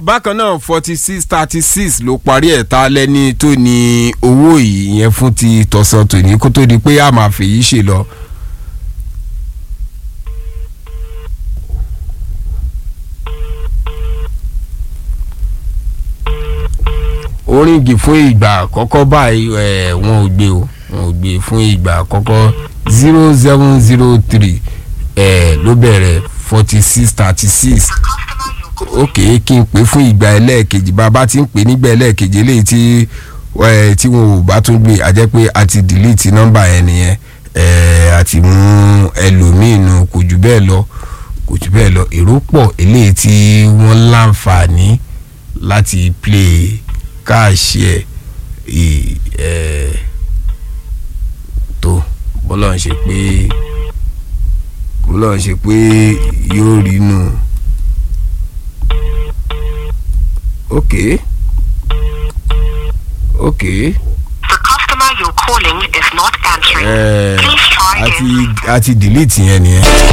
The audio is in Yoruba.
bákan náà forty six thirty six ló parí ẹ̀ ta lẹ́ni tó ní owó yìí yẹn fún ti tọ̀sán tòní kó tó di pé a máa fèyí ṣe lọ. oríngì fún ìgbà àkọ́kọ́ báyìí ẹ̀ wọn ò gbé o wọn ò gbé fún ìgbà àkọ́kọ́ zero seven zero three ẹ̀ ló bẹ̀rẹ̀ forty six thirty six ok kí n pè fún ìgbà ẹlẹ́ẹ̀kejì bàbá tí ń pè nígbà ẹlẹ́ẹ̀kejì eléyìí tí ẹ̀ tí wọn ò bá tún gbé a jẹ́ pé a ti delete nọ́mbà yẹn nìyẹn ẹ̀ a ti mú ẹlòmíì nù kò jù bẹ́ẹ̀ lọ kò jù bẹ́ẹ̀ lọ èrò pọ̀ eléyìí tí wọ́n láǹfààní láti play káàṣì ẹ̀ ẹ̀ tó bọ́lá ń ṣe pé bọ́lá ń ṣe pé yóò rí nù. ok ok The customer you're calling is not answering. ẹ̀ Please try àti again. àti delete yẹn nìyẹn.